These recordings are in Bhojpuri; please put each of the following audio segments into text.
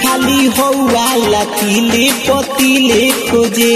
खाली हौवाला तिले पतिले खोजे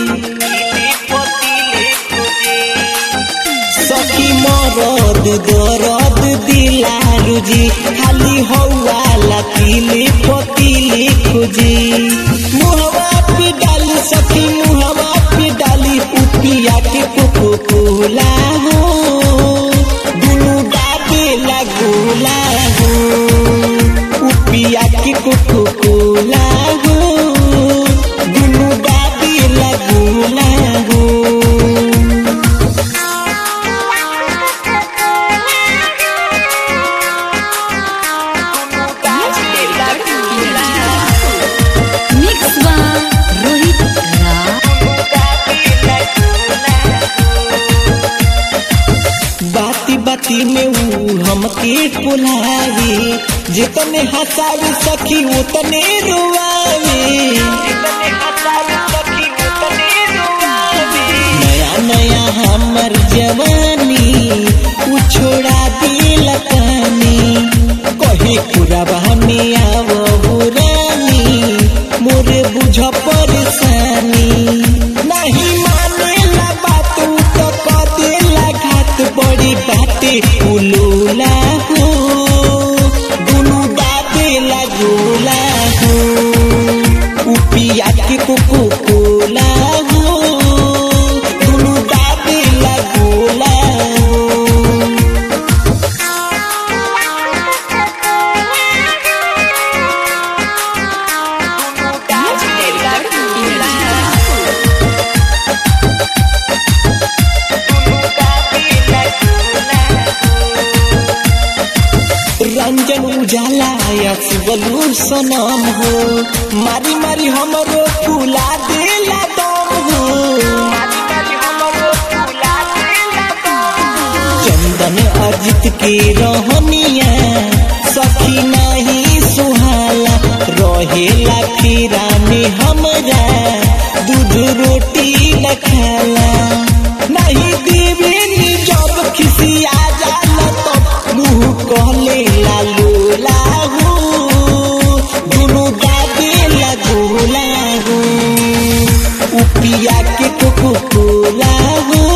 सखी मरद दरद दिलारू जी खाली हौवाला तिले पतिले खोजे मुहवा पे डाली सखी मुहवा पे डाली उपिया के कोको कोला हो दुनु डाबे लगोला हो उपिया के कोको कोला हो दुनु डाबे लगोला हो मिक्स बा रोहित राज बाती बाती में ऊ हमके पुलावे जितने हंसावे सखी उतने रुआवे नया नया हमर जवानी ऊ छोड़ा दिल कहानी कहे पूरा बहने आव बुरानी मोरे बुझ परेशानी नहीं माने ला बात ऊ तो कदे घात बड़ी बाटे उलोला हो दुनु दादे लगोला हो उपिया के कोको कोला हो दुनु दादे लगोला हो रंजन उजाला या शिवलू सनम हो मारी मारी हमरो फूला देला दम हो चंदन अजित के रहनिया सखी नहीं सुहाला रहेला खीरा में हमरा दूध रोटी न खाला नहीं देवे नी जब खिसिया जाला तब मुंह कहले लालूला हो दुनु दादे लगोला हो उपिया के कोको कोला हो